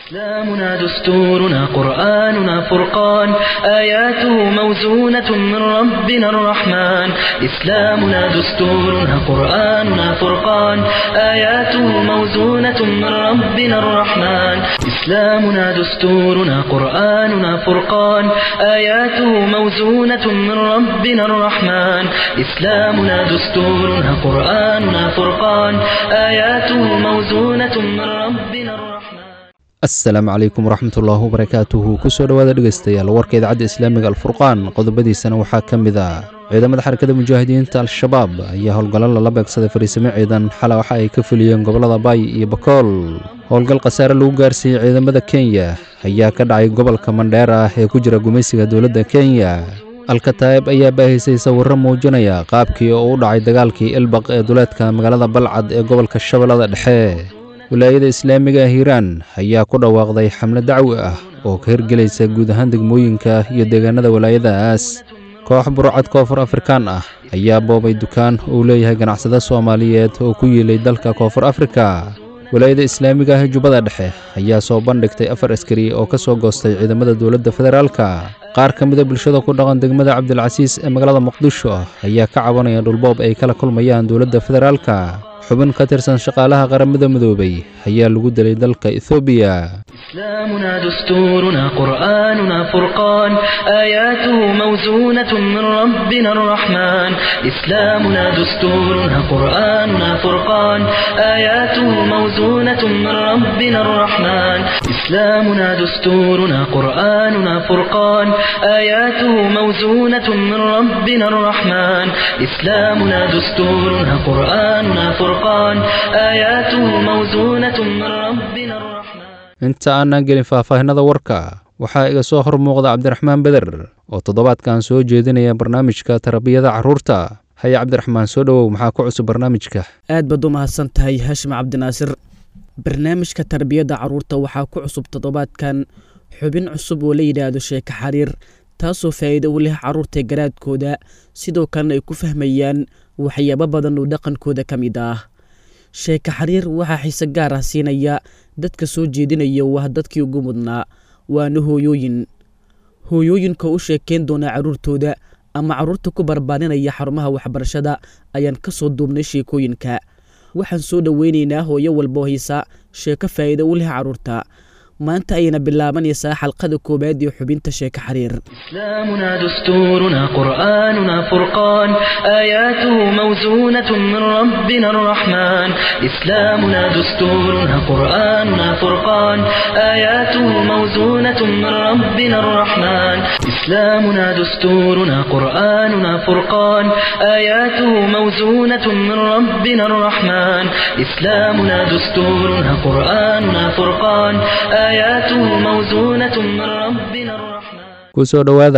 إسلامنا دستورنا قرآننا فرقان آياته موزونة من ربنا الرحمن إسلامنا دستورنا قرآننا فرقان آياته موزونة من ربنا الرحمن إسلامنا دستورنا قرآننا فرقان آياته موزونة من ربنا الرحمن إسلامنا دستورنا قرآننا فرقان آياته موزونة من ربنا الرحمن asalaamu calaykum waraxmatullaahi wabarakaatuhu kusoo dhowaada dhegaystayaal warka idaacadda islaamiga alfurqaan qodobadiisana waxaa ka mid ah ciidamada xarakada mujaahidiinta al-shabaab ayaa howlgallo lala beegsaday fariisimo ciidan xala waxa ay ka fuliyeen gobollada baay iyo bakool howlgal khasaare lagu gaarsiiyey ciidamada kenya ayaa ka dhacay gobolka mandheer ah ee ku jira gumaysiga dowladda kenya alkataa'ib ayaa baahisay sawirro muujinaya qaabkii oo u dhacay dagaalkii ilbaq ee duleedka magaalada balcad ee gobolka shabeellada dhexe wilaayada islaamiga ah hiiraan ayaa ku dhawaaqday xamle dacwi ah oo ka hirgelaysa guud ahaan degmooyinka iyo deegaanada walaayadaas koox burcad koonfur afrikaan ah ayaa boobay dukaan uu leeyahay ganacsade soomaaliyeed oo ku yiilay dalka koonfur afrika wilaayada islaamiga ah jubbada dhexe ayaa soo bandhigtay afar askari oo ka soo goostay ciidamada dowladda federaalka qaar ka mida bulshada ku dhaqan degmada cabdilcasiis ee magaalada muqdisho ayaa ka cabanaya dhulboob ay kala kulmayaan dowladda federaalka xubin ka tirsan shaqaalaha qaramada midoobay ayaa lagu dilay dalka ethoobiya إسلامنا دستورنا قرآننا فرقان آياته موزونة من ربنا الرحمن إسلامنا دستورنا قرآننا فرقان آياته موزونة من ربنا الرحمن إسلامنا دستورنا قرآننا فرقان آياته موزونة من ربنا الرحمن إسلامنا دستورنا قرآننا فرقان آياته موزونة من ربنا الرحمن inta aanaan gelin faahfaahinada warka waxaa iga soo hor muuqda cabdiraxmaan beder oo toddobaadkan soo jeedinaya barnaamijka tarbiyada carruurta haya cabdiraxmaan soo dhowow maxaa ku cusub barnaamijka aad baad u mahadsan tahay haashim cabdinaasir barnaamijka tarbiyadda carruurta waxaa ku cusub toddobaadkan xubin cusub oo la yidhaahdo sheeko xariir taasoo faa'iido u leh carruurta garaadkooda sidoo kalena ay ku fahmayaan waxyaabo badan oo dhaqankooda ka mid ah sheeko xariir waxaa xiise gaar ah siinaya dadka soo jeedinaya waa dadkii ugu mudnaa waana hooyooyin hooyooyinka u sheekeyn doonaa carruurtooda ama carruurta ku barbaarinaya xarumaha waxbarashada ayaan ka soo duubnay sheekooyinka waxaan soo dhoweynaynaa hooyo walboo haysa sheeko faa'iido u leh carruurta maanta ayayna bilaabanaysaa xalqada koowaad ee xubinta sheeko xariir إسلامنا دستورنا قرآننا فرقان آياته موزونة من ربنا الرحمن إسلامنا دستورنا قرآننا فرقان آياته موزونة من ربنا الرحمن إسلامنا دستورنا قرآننا فرقان آياته موزونة من ربنا الرحمن إسلامنا دستورنا قرآننا فرقان آياته موزونة من ربنا الرحمن kusoo dhowaada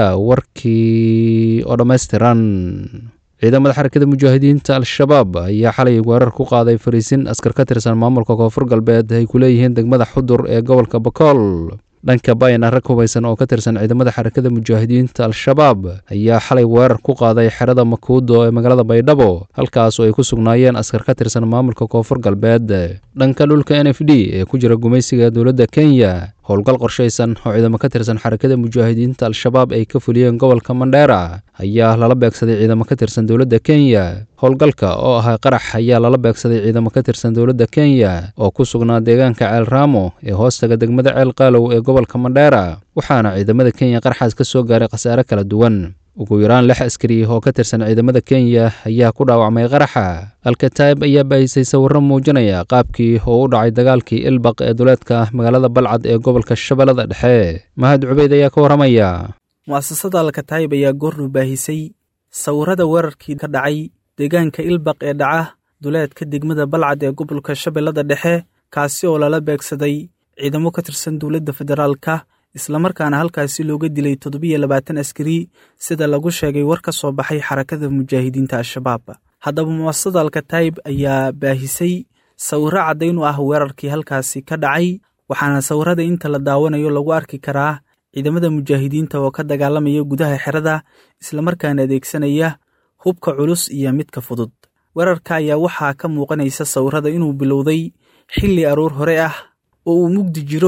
warkii oo dhammaystiran ciidamada xarakada mujaahidiinta al-shabaab ayaa xalay weerar ku qaaday fariisin askar ka tirsan maamulka koonfur galbeed ay ku leeyihiin degmada xudur ee gobolka bakool dhanka bayna rag hubaysan oo ka tirsan ciidamada xarakada mujaahidiinta al-shabaab ayaa xalay weerar ku qaaday xerada makuudo ee magaalada baydhabo halkaas oo ay ku sugnaayeen askar ka tirsan maamulka koonfur galbeed dhanka dhulka n f d ee ku jira gumaysiga dowladda kenya howlgal qorshaysan oo ciidamo ka tirsan xarakada mujaahidiinta al-shabaab ay ka fuliyeen gobolka mandheera ayaa lala beegsaday ciidamo ka tirsan dowladda kenya howlgalka oo ahaa qarax ayaa lala beegsaday ciidamo ka tirsan dowladda kenya oo ku sugnaa deegaanka ceel raamo ee hoostaga degmada ceel qaalow ee gobolka mandheera waxaana ciidamada kenya qaraxaas ka soo gaaray khasaare kala duwan ugu yaraan lix askari oo ka tirsan ciidamada kenya ayaa ku dhaawacmay qaraxa alkataa'ib ayaa baahisay sawirro muujinaya qaabkii oo u dhacay dagaalkii ilbaq ee duleedka magaalada balcad ee gobolka shabeellada dhexe mahad cubeyd ayaa ka warramaya mu'asasada alkataa'ib ayaa goornu baahisay sawirrada weerarkii ka dhacay deegaanka ilbaq ee dhaca duleedka degmada balcad ee gobolka shabeellada dhexe kaasi oo lala beegsaday ciidamo ka tirsan dowladda federaalka islamarkaana halkaasi looga dilay toddobiyo labaatan askari sida lagu sheegay war ka soo baxay xarakada mujaahidiinta al-shabaab haddaba mu'asasada alkataa'ib ayaa baahisay sawirro caddayn u ah weerarkii halkaasi ka dhacay waxaana sawirrada inta la daawanayo lagu arki karaa ciidamada mujaahidiinta oo ka dagaalamaya gudaha xerada islamarkaana adeegsanaya hubka culus iyo midka fudud weerarka ayaa waxaa ka muuqanaysa sawirrada inuu bilowday xilli aroor hore ah oo uu mugdi jiro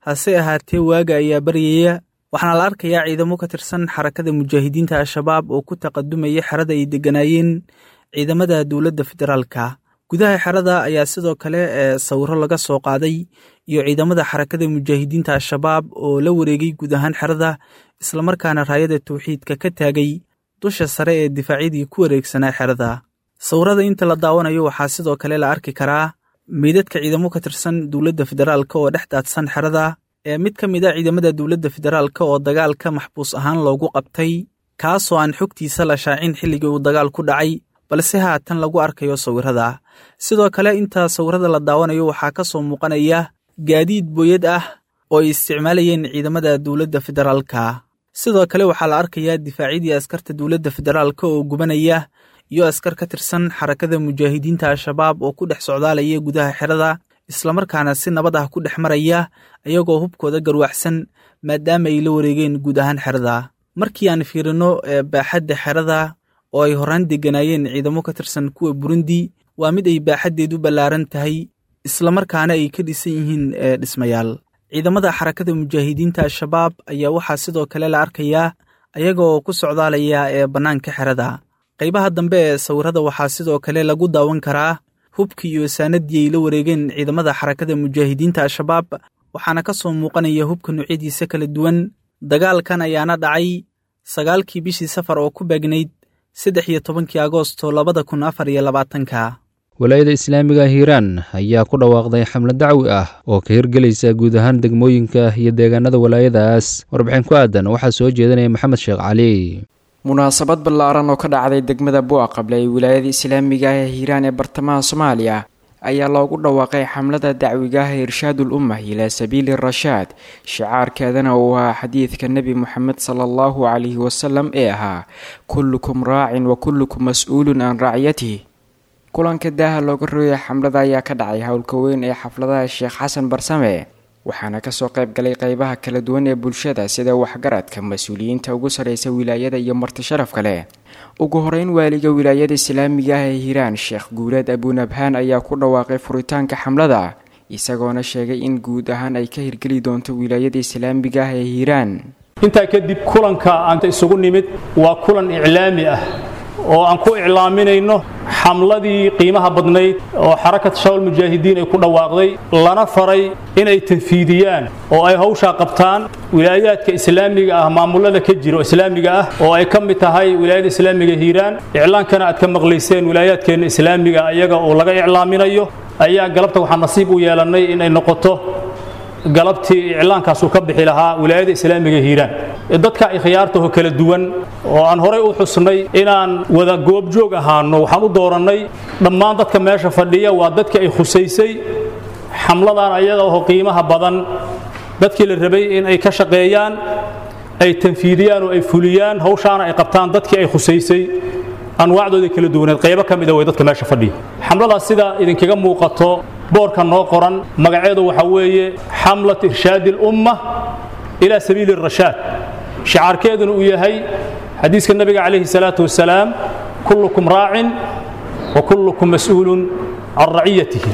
hase ahaatee waaga ayaa baryaya waxaana la arkayaa ciidamo ka tirsan xarakada mujaahidiinta al-shabaab oo ku taqadumaya xerada ay degganaayeen ciidamada dowladda federaalka gudaha xerada ayaa sidoo kale ee sawiro laga soo qaaday iyo ciidamada xarakada mujaahidiinta al-shabaab oo la wareegay guud ahaan xerada islamarkaana raayada tawxiidka ka taagay dusha sare ee difaacyadii ku wareegsanaa xerada sawirada inta la daawanayo waxaa sidoo kale la arki karaa meydadka ciidamo ka tirsan dowladda federaalka oo dhex daadsan xerada ee mid ka mid a ciidamada dowladda federaalka oo dagaalka maxbuus ahaan loogu qabtay kaasoo aan xogtiisa la shaacin xilligii uu dagaal ku dhacay balse haatan lagu arkayo sawirada sidoo kale inta sawirada la daawanayo waxaa ka soo muuqanaya gaadiid booyad ah oo ay isticmaalayeen ciidamada dowladda federaalka sidoo kale waxaa la arkayaa difaacyadii askarta dowladda federaalka oo gubanaya iyo askar ka tirsan xarakada mujaahidiinta al-shabaab oo ku dhex socdaalaya gudaha xerada islamarkaana si nabad ah ku dhex maraya ayagoo hubkooda garwaxsan maadaama ay la wareegeen guud ahaan xerada markii aan fiirino baaxadda xerada oo ay horaan degganaayeen ciidamo ka tirsan kuwa burundi waa mid ay baaxaddeedu ballaaran tahay islamarkaana ay ka dhisan yihiin dhismayaal ciidamada xarakada mujaahidiinta al-shabaab ayaa waxaa sidoo kale la arkayaa ayagaoo ku socdaalaya ee bannaanka xerada qaybaha dambe ee sawirada waxaa sidoo kale lagu daawan karaa hubkii iyo saanadii ay la wareegeen ciidamada xarakada mujaahidiinta al-shabaab waxaana ka soo muuqanaya hubka noocyadiisa kala duwan dagaalkan ayaana dhacay sagaalkii bishii safar oo ku beegnayd saddex iyo tobankii agoosto labada kun afar iyo labaatanka walaayada islaamiga hiiraan ayaa ku dhawaaqday xamle dacwi ah oo ka hirgelaysa guud ahaan degmooyinka iyo deegaanada walaayadaas warbixin ku aadan waxaa soo jeedinaya maxamed sheekh cali munaasabad ballaaran oo ka dhacday degmada buaqable ee wilaayada islaamiga ah ee hiiraan ee bartamaha soomaaliya ayaa loogu dhawaaqay xamlada dacwiga ah ee irshaadul ummah ilaa sabiili rashaad shicaarkeedana uu ahaa xadiidka nebi moxamed sala allahu calayhi wasalam ee ahaa kullukum raacin wa kullukum mas-uulun can racyatihi kulanka daaha looga rooyay xamlada ayaa ka dhacay howlka weyn ee xafladaha sheekh xasan barsame waxaana kasoo qayb galay qeybaha kala duwan ee bulshada sida waxgaradka mas-uuliyiinta ugu sarreysa wilaayada iyo marti sharaf kale ugu horeyn waaliga wilaayada islaamiga ah ee hiiraan sheekh guuleed abuunabhaan ayaa ku dhawaaqay furitaanka xamlada isagoona sheegay in guud ahaan ay ka hirgeli doonto wilaayada islaamiga ah ee hiiraan intaa kadib kulanka aanta isugu nimid waa kulan iclaami ah oo aan ku iclaaminayno xamladii qiimaha badnayd oo xarakat shawal mujaahidiin ay ku dhawaaqday lana faray inay tanfiidiyaan oo ay hawshaa qabtaan wilaayaadka islaamiga ah maamulada ka jira oo islaamiga ah oo ay ka mid tahay wilaayada islaamiga hiiraan iclaankana aad ka maqlayseen wilaayaadkeenna islaamiga iyaga oo laga iclaaminayo ayaa galabta waxaa nasiib u yeelannay inay noqoto galabtii iclaankaasuu ka bixi lahaa wilaayada islaamiga hiiraan dadka ikhyaartaho kala duwan oo aan horay u xusnay inaan wada goobjoog ahaano waxaan u doorannay dhammaan dadka meesha fadhiya waa dadkii ay khusaysay xamladan ayaga oo qiimaha badan dadkii la rabay in ay ka shaqeeyaan ay tanfiidiyaan oo ay fuliyaan hawshaana ay qabtaan dadkii ay khusaysay anwaacdooda kala duwaneed qaybo ka mida way dadka meesha fadhiya xamladaas sida idinkaga muuqato boorka noo qoran magaceedu waxaa weeye xamlat irshaadi اlumma ilaa sabiili الrashaad shicaarkeeduna uu yahay xadiiska nabiga calayhi الsalaaةu wasalaam kullukum raacin wa kullukum mas'uulun can raciyatihi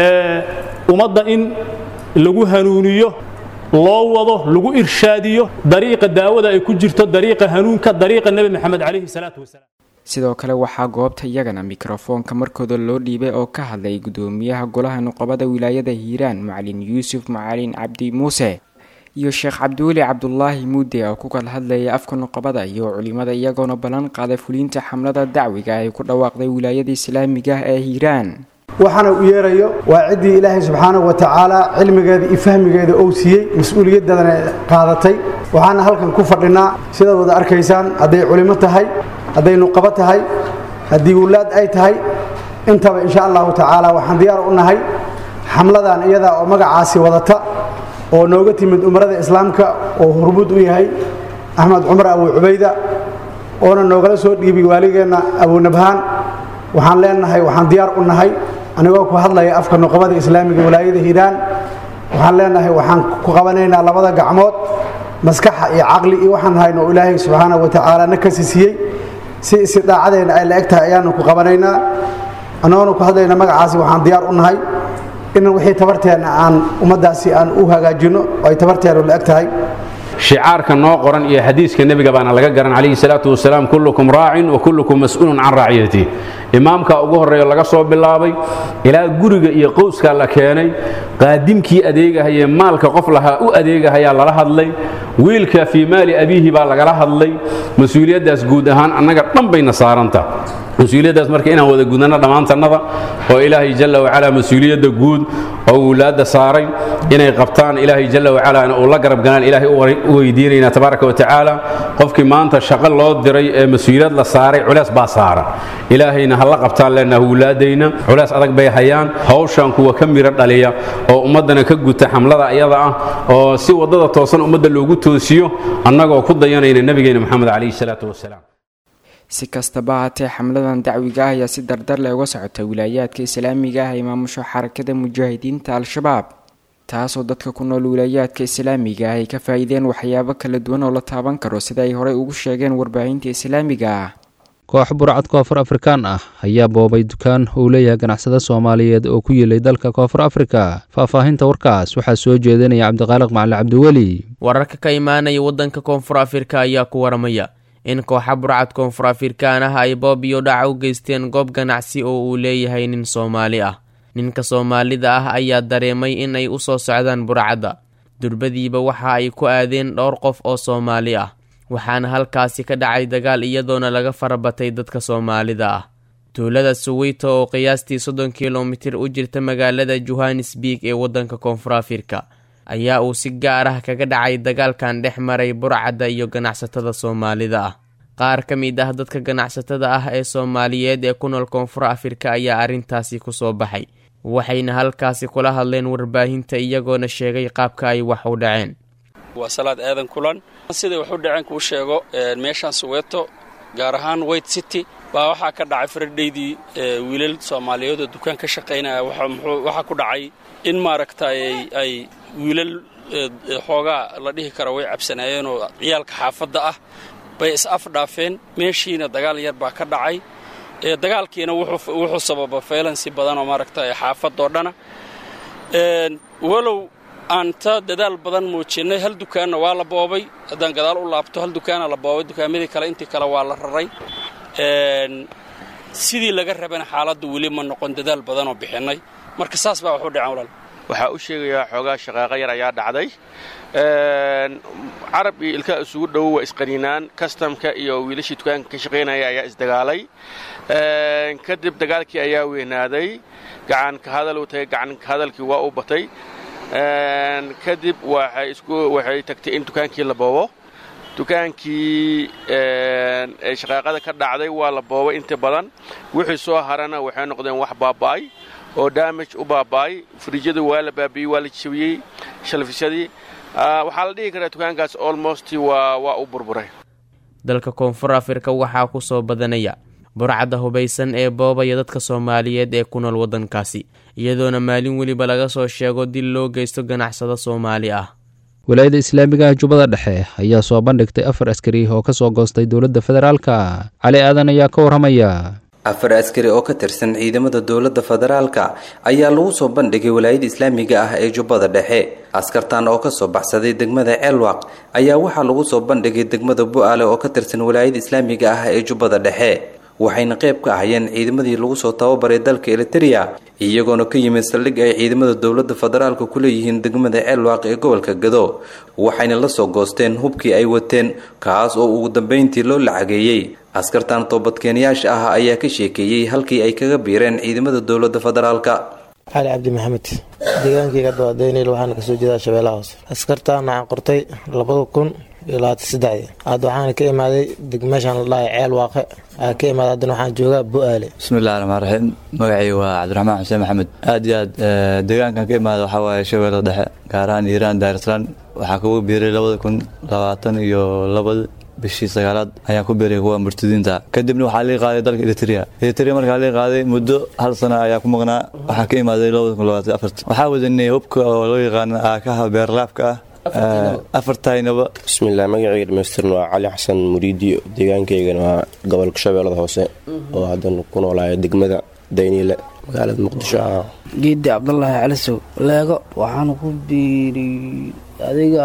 ummadda in lagu hanuuniyo loo wado lagu irshaadiyo dariiqa daawada ay ku jirto dariiqa hanuunka dariiqa nebi moxamed calayhi الsalaaةu wasalaam sidoo kale waxaa goobta iyagana mikrofoonka markooda loo dhiibay oo ka hadlay gudoomiyaha golaha nuqabada wilaayada hiiraan macalin yuusuf macalin cabdi muuse iyo sheekh cabdiweli cabdulaahi muude oo ku kala hadlayay afka nuqabada iyo culimada iyagoona ballan qaaday fuliinta xamlada dacwiga ay ku dhawaaqday wilaayada islaamiga ah ee hiiraan waxaana u yeerayo waa ciddii ilaahay subxaanahu wa tacaala cilmigeeda iyo fahmigeeda ou siiyey mas-uuliyaddeedana qaadatay waxaana halkan ku fadhinaa sidaad wada arkaysaan hadday culimo tahay hadday nuqabo tahay haddii wulaad ay tahay intaba insha allahu tacaala waxaan diyaar u nahay xamladan iyadaa oo magacaasi wadata oo nooga timid umrada islaamka oo hurmud u yahay axmed cumar abu cubayda oona noogala soo dhiibay waaligeenna abunabhaan waxaan leenahay waxaan diyaar u nahay anigoo ku hadlaya afka nuqabada islaamiga walaayada hiiraan waxaan leenahay waxaan ku qabanaynaa labada gacmood maskaxa iyo caqli iyo waxaan hayno ilaahay subxaanahu wa tacaala na kasi siiyey si istidaacadeena ay la eg tahay ayaanu ku qabanaynaa annagoona ku hadlayna magacaasi waxaan diyaar u nahay in wixii tabarteenna aan ummaddaasi aan u hagaajinno oo ay tabarteennu la eg tahay shicaarka noo qoran iyo xadiiska nebiga baana laga garan calayhi salaatu wasalaam kullukum raacin wa kullukum mas'uulun can raaciyati imaamka ugu horreeyo laga soo bilaabay ilaa guriga iyo qowskaa la keenay qaadimkii adeegahayee maalka qof lahaa u adeegahayaa lala hadlay wiilka fii maali abiihi baa lagala hadlay mas-uuliyaddaas guud ahaan annaga dhan bayna saaranta mas-uuliyaddaas marka inaan wada gudnano dhammaantannada oo ilaahay jalla wacalaa mas-uuliyadda guud oo wulaadda saaray inay qabtaan ilaahay jalla wacalaana uu la garab galaan ilaahay u weydiinaynaa tabaaraka wa tacaala qofkii maanta shaqo loo diray ee mas-uuliyad la saaray culees baa saaran ilaahayna ha la qabtaan leenaha wulaadayna culees adag bay hayaan hawshan kuwa ka miro dhaliya oo ummaddana ka guta xamlada ayada ah oo si waddada toosan ummadda loogu toosiyo annagoo ku dayanayna nebigeena moxamed calayhi salaatu wasalaam si kastaba haatee xamladan dacwiga ah ayaa si dardar leh uga socota wilaayaadka islaamiga ah ee maamusho xarakada mujaahidiinta al-shabaab taasoo dadka ku nool wilaayaadka islaamiga ah ay ka faa-iideen waxyaabo kala duwan oo la taaban karo sida ay horey ugu sheegeen warbaahinta islaamiga ah koox burcad koonfur afrikaan ah ayaa boobay dukaan uu leeyahay ganacsada soomaaliyeed oo ku yilay dalka koonfur afrika faahfaahinta warkaas waxaa soo jeedinaya cabdiqaaliq macali cabdiweli wararka ka imaanaya waddanka koonfur afrika ayaa ku waramaya in kooxa burcad koonfur afrikaan ah ay boob iyo dhaca u geysteen goob ganacsi oo uu leeyahay nin soomaali ah ninka soomaalida ah ayaa dareemay in ay u soo socdaan burcadda durbadiiba waxa ay ku aadeen dhowr qof oo soomaali ah waxaana halkaasi ka dhacay dagaal iyadoona laga farabatay dadka soomaalida ah tuulada suweyto oo qiyaastii soddon kilomitir u jirta magaalada johannesburg ee waddanka koonfur afrika ayaa uu si gaar ah kaga dhacay dagaalkan dhex maray burcadda iyo ganacsatada soomaalida ah qaar ka mid ah dadka ganacsatada ah ee soomaaliyeed ee ku nool koonfur afrika ayaa arrintaasi ku soo baxay waxayna halkaasi kula hadleen warbaahinta iyagoona sheegay qaabka ay wax u dhaceen waa salaad aadan kulan siday wax u dhaceen kuu sheego meeshaan suweeto gaar ahaan white city baa waxaa ka dhacay faradhaydii wiilal soomaaliyeed oo dukaan ka shaqaynaya waxaa ku dhacay in maaragtay ay wiilal xoogaa la dhihi karo way cabsanaayeen oo ciyaalka xaafadda ah bay is afdhaafeen meeshiina dagaal yar baa ka dhacay dagaalkiina wuxuu sababa faylansi badan oo maaragtay xaafadoo dhana walow aan ta dadaal badan muujinnay hal dukaanna waa la boobay haddaan gadaal u laabto hal dukaana la boobay dukaamadii kale intii kale waa la raray sidii laga rabana xaaladdu weli ma noqon dadaal badanoo bixinnay marka saas baa wax u dhaceen walaal waxaa u sheegayaa xoogaa shaqaaqo yar ayaa dhacday carab iyo ilkaa isugu dhow waa isqaniinaan kastamka iyo wiilashii dukaanka ka shaqaynaya ayaa isdagaalay kadib dagaalkii ayaa weynaaday gacanka hadal uu tagay gacanka hadalkii waa u batay kadib waxay tagtay in dukaankii la boobo dukaankii shaqaaqada ka dhacday waa la boobay inta badan wixii soo harana waxay noqdeen wax baaba'ay oo daamaj u baaba'ay frijyadu waa la baabiyey waa la jabiyey shalfisyadii waxaa la dhihi karaa dukaankaas olmost waa u burburay dalka koonfur afrika waxaa ku soo badanaya burcadda hubaysan ee boobaya dadka soomaaliyeed ee ku nool waddankaasi iyadoona maalin weliba laga soo sheego dil loo geysto ganacsado soomaali ah walaayadda islaamiga ah jubbada dhexe ayaa soo bandhigtay afar askari oo ka soo goostay dowladda federaalka cali aadan ayaa ka warramaya afar askari oo ka tirsan ciidamada dowladda federaalka ayaa lagu soo bandhigay walaayada islaamiga ah ee jubbada dhexe askartan oo kasoo baxsaday degmada ceelwaq ayaa waxaa lagu soo bandhigay degmada bu-aale oo ka tirsan walaayada islaamiga ah ee jubbada dhexe waxayna qayb ka ahayeen ciidamadii lagu soo tababaray dalka eliteria iyagoona ka yimid saldhig ay ciidamada dowladda federaalka ku leeyihiin degmada ceelwaaq ee gobolka gado waxayna la soo goosteen hubkii ay wateen kaas oo ugu dambeyntii loo lacageeyey askartan toobadkeenyaasha ah ayaa ka sheekeeyey halkii ay kaga biireen ciidamada dowladda federaalka cali cabdi maxamed deegaankayga dawadeynayl waxaana kasoo jeedaa shabeellaha hoose askartaan waxaan qortay labada kun iyo labaatan saddexdii hadda waxaana ka imaaday meeshaan la dhahay ceel waaqe aa ka imaaday haddana waxaan joogaa bu-aale bismillahi raxmaan raxiim magacii waa cabdiraxmaan xuseen maxamed aad iyo aad deegaankan ka imaada waxaa waaye shabeellada dhexe gaar ahaan iiraan daarislaan waxaa kugu biiray labada kun labaatan iyo labada bishii sagaalaad ayaan ku biiray kuwa murtadiinta kadibna waxaa lii qaaday dalka eritrea eritrea markaa lii qaaday muddo hal sana ayaa ku maqnaa waxaa ka imaaday labada kun labaatan afarta waxaa wadanay hubka oo loo yaqaano aakaha beerlaabka ah afartaynaba bismillaah magacayga dhamaystirna waa cali xasan muriidi deegaankaygana waa gobolka shabeellada hoose oo haddana ku noolaaya degmada dayniile magaalada muqdisho ah geedi cabdulaahi calisow leego waxaan ku biiriyey adiga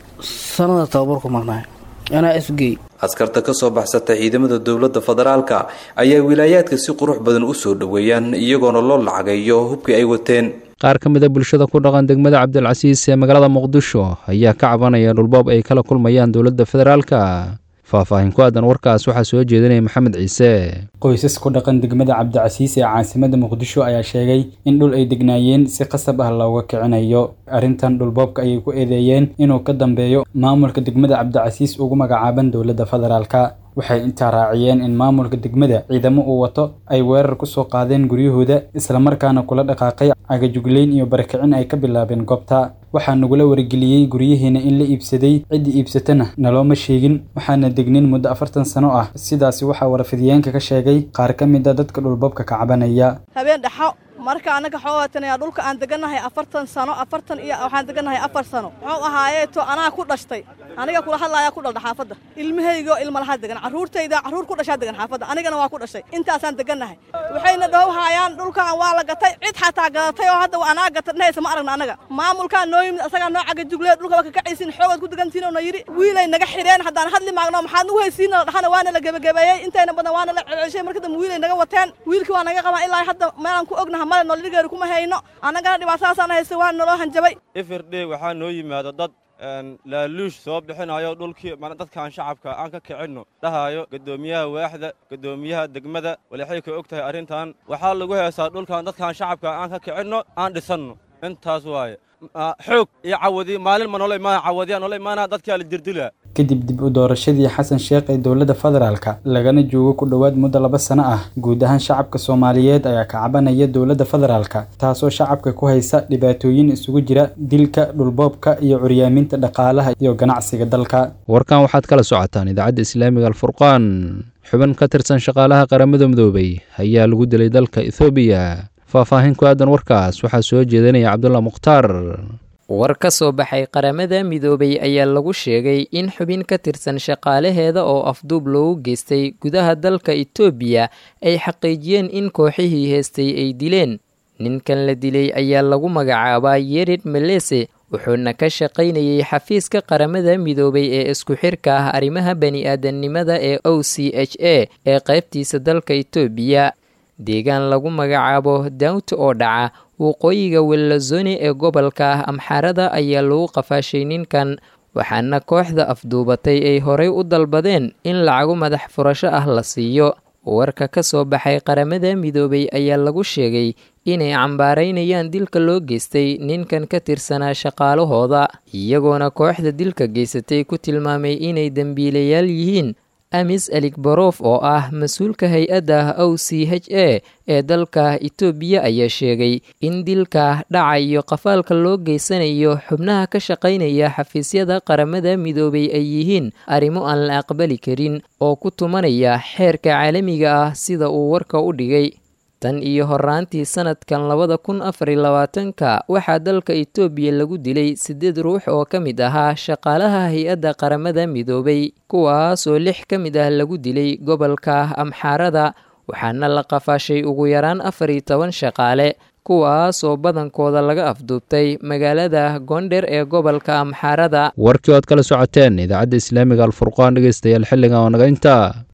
sanada tababarku marnaay anaa isgey askarta ka soo baxsata ciidamada dowladda federaalka ayaa wilaayaadka si qurux badan u soo dhoweeyaan iyagoona loo lacageeyo hubkii ay wateen qaar ka mid a bulshada ku dhaqan degmada cabdilcasiis ee magaalada muqdisho ayaa ka cabanaya dhulboob ay kala kulmayaan dowladda federaalka faahfaahin ku aadan warkaas waxaa soo jeedinaya maxamed ciise qoysas ku dhaqan degmada cabdicasiis ee caasimada muqdisho ayaa sheegay in dhul ay degnaayeen si qasab ah looga kicinayo arrintan dhulboobka ayay ku eedeeyeen inuu ka dambeeyo maamulka degmada cabdicasiis ugu magacaaban dowladda federaalka waxay intaa raaciyeen in maamulka degmada ciidamo uu wato ay weerar ku soo qaadeen guryahooda islamarkaana kula dhaqaaqay cagajugleyn iyo barakicin ay ka bilaabeen goobta waxaa nagula wargeliyey guryaheena in la iibsaday ciddii iibsatana nalooma sheegin waxaana degnin muddo afartan sano ah sidaasi waxaa warfidiyeenka ka sheegay qaar ka mid a dadka dhulboobka ka cabanaya habeen dhaxo marka annaga xoogaatanayaa dhulka aan degannahay afartan sano afartan iyo waxaan degannahay afar sano muxuu ahaayeeto anaa ku dhashtay aniga kula hadlaayaa ku dhaldha xaafadda ilmahaygo ilmalaha degan carruurtayda carruur ku dhashaa degan xaafadda anigana waa ku dhashay intaasaan degannahay waxayna dhowhaayaan dhulkan waa la gatay cid xataa gadatay oo hadda anaa gata dhehaysa ma aragna annaga maamulkaa noo yimid asagaa noo cagajuglee dhulka waa kakacaysiin xoogaad ku degantihin oo na yidhi wiilay naga xidheen haddaan hadli maagno maxaad nagu haysiina la dhahana waana la gebagebeeyey intayna badan waana la celcelshay marka dambe wiilay naga wateen wiilkii waa naga qabaa ilaa hadda meelaan ku ognaha male noolidhigeeru kuma hayno annagana dhibaatadaasaan haysta waa naloo hanjabay ifirdhe waxaa noo yimaado dad laaluush soo bixinayo dhulkii dadkaan shacabka aan ka kicinno dhahayo guddoomiyaha waaxda guddoomiyaha degmada walixay ka og tahay arrintan waxaa lagu heesaa dhulkan dadkaan shacabka aan ka kicinno aan dhisanno intaas waaye xoog iyo cawadi maalin ma noola imaana cawadiyaa noola imaana dadkaa la dirdilaa kadib dib u doorashadii xasan sheekh ee dowladda federaalka lagana joogo ku dhowaad muddo laba sano ah guud ahaan shacabka soomaaliyeed ayaa ka cabanaya dowladda federaalka taasoo shacabka ku haysa dhibaatooyin isugu jira dilka dhulboobka iyo curyaaminta dhaqaalaha iyo ganacsiga dalka warkan waxaad kala socotaan idaacadda islaamiga alfurqaan xubin ka tirsan shaqaalaha qaramada midoobay ayaa lagu dilay dalka ethoobiya faahfaahin ku aadan warkaas waxaa soo jeedinaya cabdulla mukhtaar war ka soo baxay qaramada midoobay ayaa lagu sheegay in xubin ka tirsan shaqaalaheeda oo afduub loogu geystay gudaha dalka itoobiya ay xaqiijiyeen in kooxihii heestay ay dileen ninkan la dilay ayaa lagu magacaabaa yerid melese wuxuuna ka shaqaynayay xafiiska qaramada midoobay ee isku xirka ah arrimaha bani-aadamnimada ee o c h a ee qaybtiisa dalka itoobiya deegaan lagu magacaabo dawt oo dhaca waqooyiga wellazone ee gobolka ah amxaarada ayaa lagu qafaashay ninkan waxaana kooxda afduubatay ay horey u dalbadeen in lacago madax furasho ah la siiyo warka ka soo baxay qaramada midoobay ayaa lagu sheegay inay cambaaraynayaan dilka loo geystay ninkan ka tirsanaa shaqaalahooda iyagoona kooxda dilka geysatay ku tilmaamay inay dembiilayaal yihiin amis aligbarof oo ah mas-uulka hay-adda o c h a ee dalka itoobiya ayaa sheegay in dilka dhaca iyo qafaalka loo geysanayo xubnaha ka shaqaynaya xafiisyada qaramada midoobay ay yihiin arrimo aan la aqbali karin oo ku tumanaya xeerka caalamiga ah sida uu warka u dhigay tan iyo horaantii sanadkan labada kun afariy labaatanka waxaa dalka itoobiya lagu dilay siddeed ruux oo ka mid ahaa shaqaalaha hay-adda qaramada midoobay kuwaas oo lix ka mid ah lagu dilay gobolka amxaarada waxaana la qafaashay ugu yaraan afar iyo toban shaqaale kuwaas oo badankooda laga afduubtay magaalada goondher ee gobolka amxaarada warkii oad kala socoteen idaacadda islaamiga alfurqaan dhegeystayaal xilligan oo naga intaa